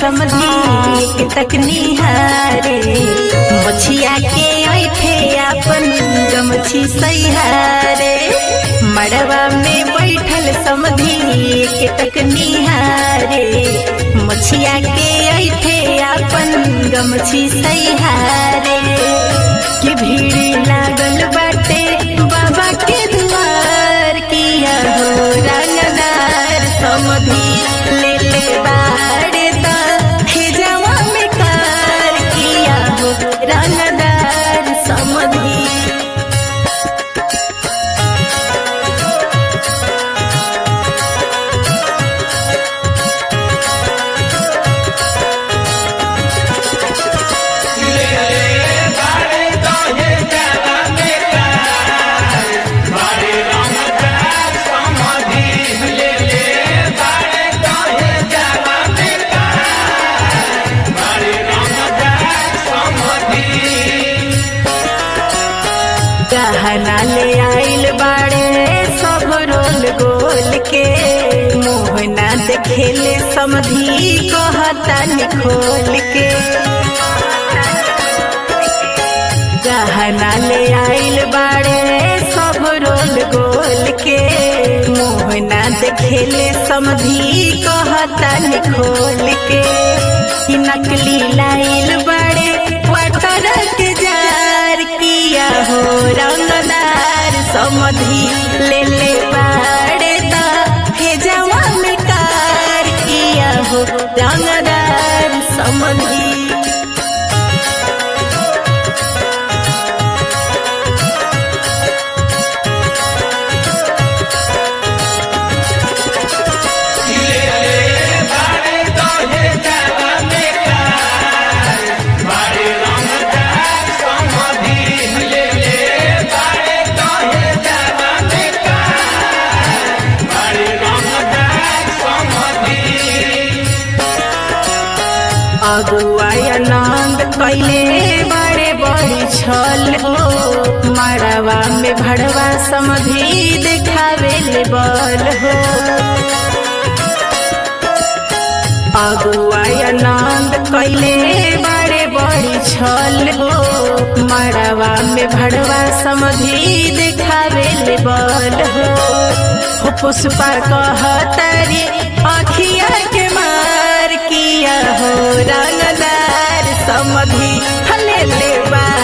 समझी एक तक निहारे मछिया के ऐठे अपन गमछी सैहारे मड़वा में बैठल समझी एक तक निहारे मछिया के ऐठे अपन गमछी सैहारे कि भीड़ लागल बाटे बाबा के दुआर किया हो रंगदार समधी ले ले बाड़े दा हे जवा में कार किया हो रंगदार समधी गहना ले आइल बाड़े सब रोल गोल के मोहना देखेले समधी कहता खोल के गहना ले आइल बाड़े सब रोल गोल के मोहना देखेले समधी कहता खोल के कि नकली लाइल बाड़े वाटर के जार किया हो रंगदार समधी ले ले बाड़े दा हे जवा में कार किया हो रंगदार समधी अगुआ आनंद कैले बड़े बड़ी छल हो मड़वा में भड़वा समधी देखावे ले बल हो अगुआ आनंद कैले बड़े बड़ी छल हो मड़वा में भड़वा समधी देखावे ले बल हो हो पुष्पा कहतारी अखिया के मार किया हो रंगदार समधी हले ले बा